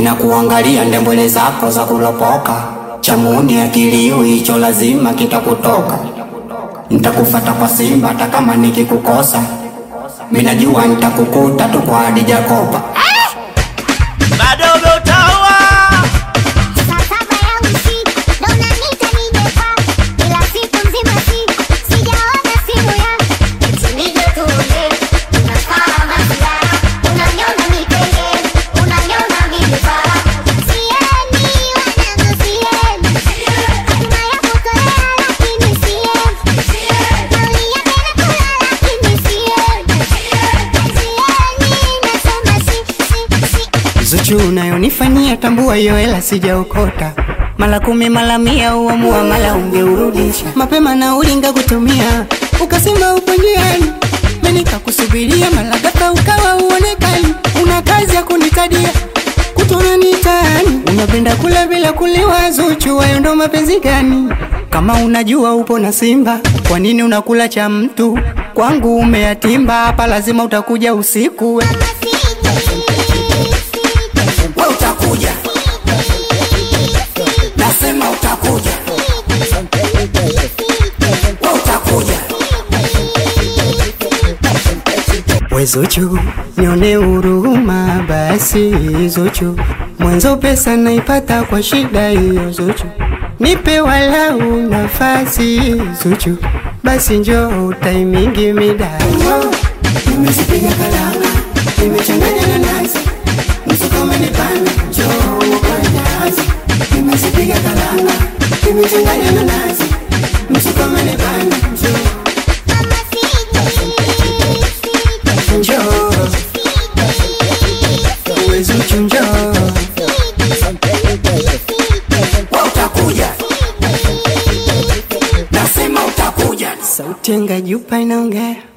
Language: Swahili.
Minakuangalia ndembwele zako za kulopoka, chamuni akiliu hicho lazima kitakutoka. Nitakufata kwa Simba hata kama nikikukosa, minajua nitakukuta tu kwa Hadija Kopa. bado umeutaua Saa saba ya usiku ndo unaniita nije kwako, ila siku nzima si sijaona simu yako. Eti nije tuongee, unafaa masiara, unaniona mipenge, unaniona vibaya. Sieni wanangu, sieni hatima ya kutolea, lakini sieni nauli yake nakula, lakini sieni sieni, nasema si si si Zuchu unayonifanyia tambua hiyo hela sijaokota mala kumi mala mia uamua mala ungeurudisha mapema na ulinga kutumia ukasema upo njiani mimi nikakusubiria mala ghafla ukawa uonekani una kazi ya kunitadia kutona nitaani unapenda kula bila kuliwa Zuchu hayo ndo mapenzi gani kama unajua upo na Simba kwa nini unakula cha mtu kwangu umeyatimba hapa lazima utakuja usiku we. We utakuja, nasema utakuja, we utakuja. We Zuchu, nione huruma basi Zuchu, mwanzo pesa naipata kwa shida hiyo Zuchu, nipe walau nafasi Zuchu, basi njoo utaimingi mida Nimezipiga kalanga, nimechanganya na nazi, msuko umenipanda, njoo uokoe jahazi. Nimezipiga kalanga, nimechanganya na nazi, msuko umenipanda, njoo njoo we Zuchu njoo we utakuja, nasema utakuja. sauti ya Ngajupa inaongea